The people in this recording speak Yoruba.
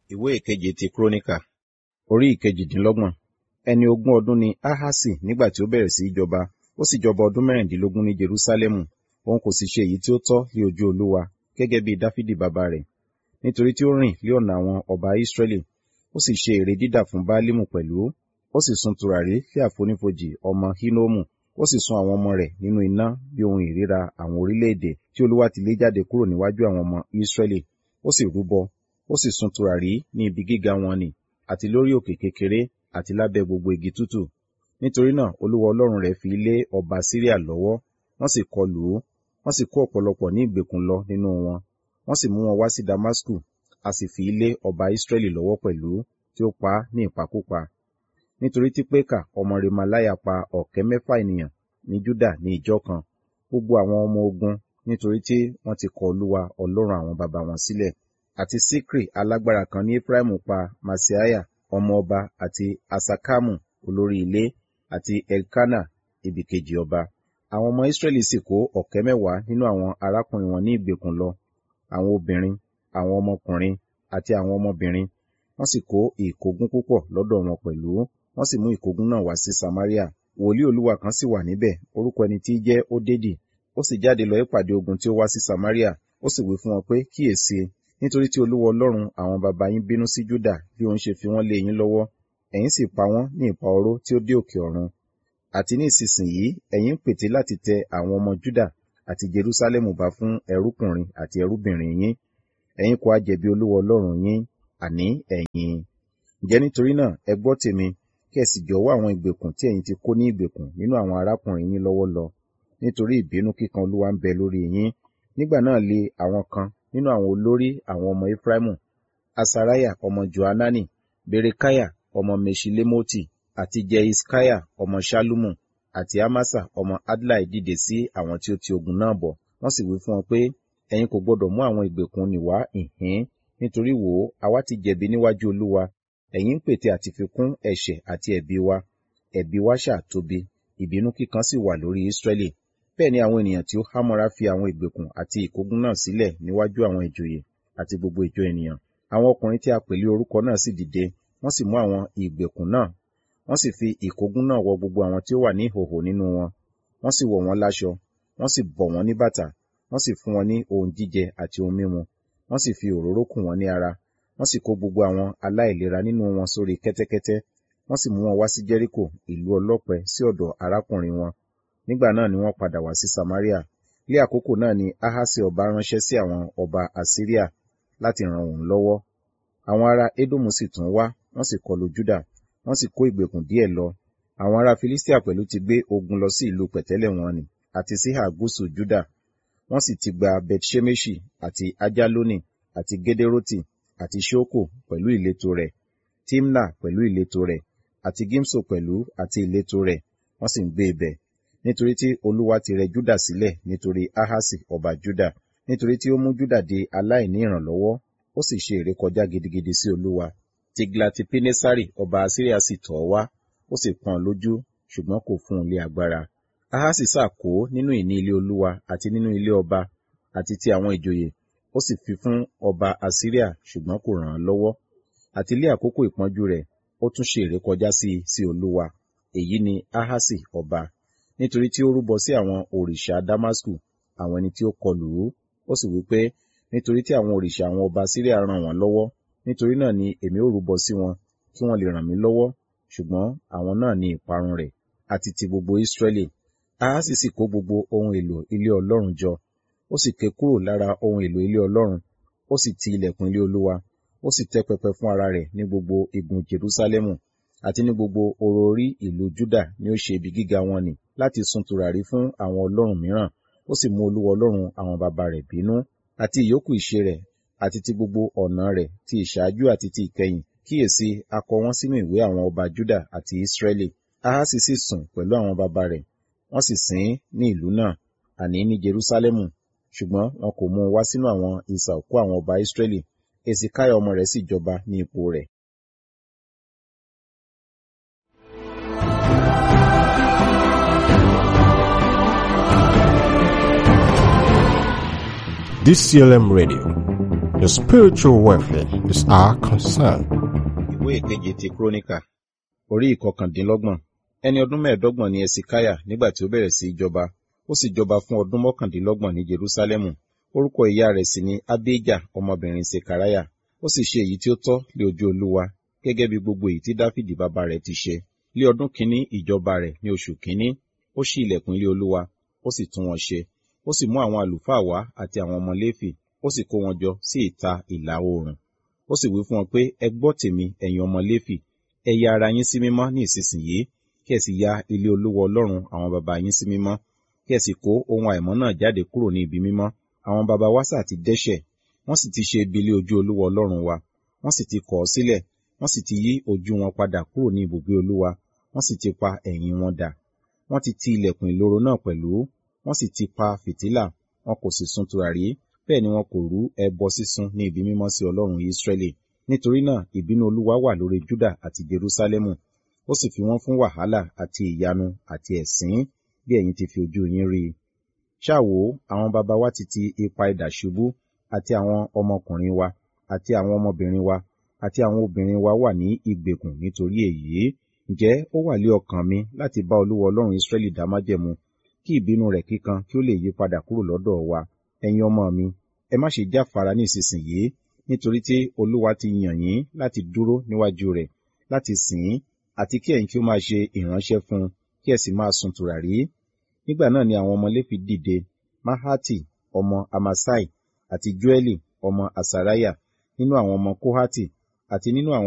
ìwé ìkeje ti kúrónìkà orí ìkejìdínlọ́gbọ̀n ẹni ogún ọdún ni ahasi nígbà tí ó bẹ̀rẹ̀ sí í jọba ó sì jọba ọdún mẹ́rìndínlógún ní jerúsálẹ́mù òun kò sì ṣe èyí tí ó tọ́ ní ojú olúwa gẹ́gẹ́ bí dáfídì bàbá rẹ̀ nítorí tí ó rìn lé ọ̀nà àwọn ọba ísírẹ́lì ó sì ṣe ère dídà fún báálímù pẹ̀lú ó sì sun tùràrí lé àfonífojì ọmọ hínómù ó sì sun àwọn ọmọ rẹ̀ nínú iná bí ohun ìríra àwọn orílẹ̀-èdè tí olúwa ti lé jáde kúrò níwájú àwọn ọmọ ísírẹ́lì ó sì rúbọ ó sì sun tùràrí ní ibi gíga wọn nì àti lórí òkè kékeré àti lábẹ́ gbogbo igi tútù nítorí náà olúwa ọlọ́run rẹ̀ fi lé ọba síríà lọ́wọ́ wọ́n sì kọlù ú wọ́n sì kó ọ̀pọ̀lọpọ̀ ní ìgbèkùn lọ nínú wọn wọ́n sì mú wọn wá sí damasku a sì fi lé ọba ísírẹ́lì lọ́wọ́ pẹ̀lú tí ó pa á ní ìpakúpa nítorí tí pékà ọmọ remalaya pa ọ̀kẹ́ mẹ́fà ènìyàn ní júdà ní ìjọ kan gbogbo àwọn ọmọ ogun nítorí tí wọ́n ti kọ olúwa ọlọ́run àwọn baba wọn sílẹ̀ àti sikri alágbára kan ní efraimu pa masiaya ọmọ ọba àti asakamu olórí ilé àti elkana ibìkejì ọba àwọn ọmọ israẹli sì kó ọ̀kẹ́ mẹ́wàá nínú àwọn arákùnrin wọn ní ìgbèkùn lọ àwọn obìnrin àwọn ọmọkùnrin àti àwọn ọmọbìnrin wọ́n sì kó ìkógun púpọ̀ lọ́dọ̀ wọn pẹ̀lú wọ́n sì mú ìkógun náà wá sí samaria wòlíì olúwa kan sì wà níbẹ̀ orúkọ ẹni tí í jẹ́ ódédì ó sì jáde lọ ìpàdé ogun tí ó wá sí samaria ó sì wí fún wọn pé kíyèsí nítorí tí olúwa ọlọ́run àwọn baba yín bínú sí júdà bí òun ṣe fi wọ́n lé yín lọ́wọ́ ẹ̀yin sì pa wọ́n ní ìpa oró tí ó dé òkè ọ̀run àti ní ìsinsìnyí ẹ̀yin ń pète láti tẹ àwọn ọmọ júdà àti jerúsálẹ́mù bá fún ẹrúkùnrin àti ẹrúbìnrin yín ẹ̀yin kò á jẹ̀bi olúwa ọlọ́run yín àní ẹ̀yin ǹjẹ́ nítorí náà ẹ gbọ́ tèmi kí ẹ sì jọ̀wọ́ àwọn ìgbèkùn tí ẹ̀yin ti kó ní ìgbèkùn nínú àwọn arákùnrin yín lọ́wọ́ lọ nítorí ìbínú kíkan olúwa ń bẹ lórí yín nígbà náà lé àwọn kan nínú àwọn olórí àwọn ọmọ efraimu asaraya ọmọ johanani berekaya ọmọ meshilemoti àti jeiskaya ọmọ shalumu àti amasa ọmọ adlai dìde sí àwọn tí ó ti ogun náà bọ̀ wọ́n sì wí fún wọn pé ẹ̀yin kò gbọdọ̀ mú àwọn ìgbèkùn nì wá ìhín nítorí wò ó àwa ti jẹ̀bi níwájú olúwa ẹ̀yin ń pète àti fi kún ẹ̀ṣẹ̀ àti ẹ̀bi wa ẹ̀bi wa ṣàtóbi ìbínú kíkan sì wà lórí ísírẹ́lì bẹ́ẹ̀ ni àwọn ènìyàn tí ó hámọ́ra fi àwọn ìgbèkùn àti ìkógun náà sílẹ̀ níwájú àwọn ìjòyè àti gbogbo ìjọ ènìyàn àwọn ọkùnrin tí a pèlé orúkọ náà sì dìde wọ́n sì mú àwọn ìgbèkùn náà wọ́n sì fi ìkógun náà wọ gbogbo àwọn tí ó wà ní ìhòhò nínú wọn wọ́n sì wọ̀ wọ́n láṣọ wọ́n sì bọ̀ wọ́n ní bàtà wọ́n sì fún wọn ní ohun jíjẹ àti ohun mímu wọ́n sì fi òróró kùn wọ́n ní ara wọ́n sì kó gbogbo àwọn aláìlera nínú wọn sórí kẹ́tẹ́kẹ́tẹ́ wọ́n sì mú wọn wá sí jẹ́ríkò ìlú ọlọ́pẹ sí ọ̀dọ̀ arákùnrin wọn nígbà náà ni wọ́n padà wá sí samaria ní àkókò náà ni ahasi ọba ránṣẹ́ sí àwọn ọba assyria láti ràn òun lọ́wọ́ àwọn ará edomu sì tún wá wọ́n sì kọlu juda wọ́n sì kó ìgbèkùn díẹ̀ lọ àwọn ará filistia pẹ̀lú ti gbé ogun lọ sí ìlú pẹ̀tẹ́lẹ̀ wọn ni àti síhà gúúsù juda wọ́n sì ti gba bethshemeshi àti ajaloni àti gederoti àti ṣoko pẹ̀lú ìletò rẹ̀ timna pẹ̀lú ìletò rẹ̀ àti gimso pẹ̀lú àti ìletò rẹ̀ wọ́n sì ń gbé ibẹ̀ nítorí tí olúwa ti rẹ júdà sílẹ̀ nítorí ahasi ọba júdà nítorí tí ó mú júdà di aláìní ìrànlọ́wọ́ ó sì ṣe ìrékọjá gidigidi sí olúwa tiglati pinesari ọba asiria sì tọ̀ ọ́ wá ó sì pọ́n lójú ṣùgbọ́n kò fún un lé agbára ahasi sàkó nínú ìní ilé olúwa àti nínú ilé ọba àti ti àwọn ìjòyè ó sì fi fún ọba asiria ṣùgbọ́n kò ràn án lọ́wọ́ àti lé àkókò ìpọ́njú rẹ̀ ó tún ṣe ìrékọjá sí sí olúwa èyí ni ahasi ọba nítorí tí ó rúbọ sí àwọn òrìṣà damasku àwọn ẹni tí ó kọlù ú ó sì wí pé nítorí tí àwọn òrìṣà àwọn ọba síríà ràn wọ́n lọ́wọ́ nítorí náà ni èmi ó rúbọ sí wọn kí wọ́n lè ràn mí lọ́wọ́ ṣùgbọ́n àwọn náà ni ìparun rẹ̀ àti ti gbogbo ísírẹ́lì ahasi sì kó gbogbo ohun èlò ilé ọlọ́run jọ ó sì ké kúrò lára ohun èlò ilé ọlọ́run ó sì ti ilẹ̀kùn ilé olúwa ó sì tẹ́ pẹpẹ fún ara rẹ̀ ní gbogbo igun jerúsálẹ́mù àti ní gbogbo oró orí ìlú júdà ni ó ṣe ibi gíga wọn nì láti sun tùràrí fún àwọn ọlọ́run mìíràn ó sì mú olúwa ọlọ́run àwọn baba rẹ̀ bínú àti ìyókù ìṣe rẹ̀ àti ti gbogbo ọ̀nà rẹ̀ ti ìṣáájú àti ti ìkẹyìn kíyèsí a kọ wọ́n sínú ìwé àwọn ọba júdà àti ìsírẹ́lì ahasi sì sùn pẹ̀lú àwọn baba rẹ̀ wọ́n sì sìn ní ìlú náà àní ní jerúsálẹ́mù ṣùgbọ́n wọn kò mú un wá sínú àwọn ìsà òkú àwọn ọba ìsírẹ́lì èsìkáyà ọmọ rẹ̀ sì jọba ní ipò rẹ̀ DCLM Radio. Your spiritual welfare is our concern. ìwé ìkeje ti kúrónìkà orí ìkọkàndínlọ́gbọ̀n ẹni ọdún mẹ́ẹ̀ẹ́dọ́gbọ̀n ni ẹsikáyà nígbà tí ó bẹ̀rẹ̀ sí í jọba ó sì jọba fún ọdún mọ́kàndínlọ́gbọ̀n ní jerúsálẹ́mù orúkọ ìyá rẹ̀ sì ni abéjà ọmọbìnrin sekaraya ó sì ṣe èyí tí ó tọ́ lé ojú olúwa gẹ́gẹ́ bí gbogbo èyí tí dáfídì bàbá rẹ̀ ti ṣe lé ọdún kínní ìjọba rẹ̀ ní oṣù kínní ó ṣí ilẹ̀kùn ilé olúwa ó sì tún wọn ṣe ó sì mú àwọn àlùfáà wá àti àwọn ọmọ léfì ó sì kó wọn jọ sí ìta ìlà oòrùn ó sì wí fún wọn pé ẹ gbọ́ tèmi ẹ̀yin ọmọ léfì ẹ ya ara yín sí mímọ́ ní ìsinsìnyí kí ẹ sì ya ilé olúwa ọlọ́run àwọn baba yín sí mímọ́ kí ẹ sì kó ohun àìmọ́ náà jáde kúrò ní ibi mímọ́ àwọn baba wa sà ti dẹ́ṣẹ̀ wọ́n sì ti ṣe ibi ilé ojú olúwa ọlọ́run wa wọ́n sì ti kọ̀ ọ́ sílẹ̀ wọ́n sì ti yí ojú wọn padà kúrò ní ibùgbé olúwa wọ́n sì ti pa ẹ̀yìn wọn dà wọ́n ti ti ilẹ̀kùn ìloro náà pẹ̀lú wọ́n sì ti pa fìtílà wọn kò sì sun tùràrí bẹ́ẹ̀ ni wọn kò rú ẹbọ sísun ní ibi mímọ́ sí ọlọ́run Ísírẹ́lì nítorí náà ìbínú olúwa wà lórí Júdà àti Jerúsálẹ́mù ó sì fi wọ́n fún wàhálà àti ìyanu àti ẹ̀sín bí ẹ̀yin ti fi ojú yín rí i ṣáà wò ó àwọn baba wa ti ti ipa idà ṣubú àti àwọn ọmọkùnrin wa àti àwọn ọmọbìnrin wa àti àwọn obìnrin wa wà ní ìgbèkùn nítorí èyí ǹjẹ́ ó wà lé ọkàn mi láti bá olúwa ọlọ́run Ísírẹ́lì dá májẹ̀mú kí ìbínú rẹ̀ kíkan kí ó lè yí padà kúrò lọ́dọ̀ wa ẹ̀yin ọmọ mi ẹ má ṣe jáfara ní ìsinsìnyí nítorí tí olúwa ti yàn yín láti dúró níwájú rẹ̀ láti sìn ín àti kí ẹ̀yin kí ó máa ṣe ìránṣẹ́ fún un kí ẹ sì máa sun tùràrí nígbà náà ni àwọn ọmọ léfi dìde mahati ọmọ amasai àti joeli ọmọ asaraya nínú àwọn ọmọ kohati àti nínú àwọn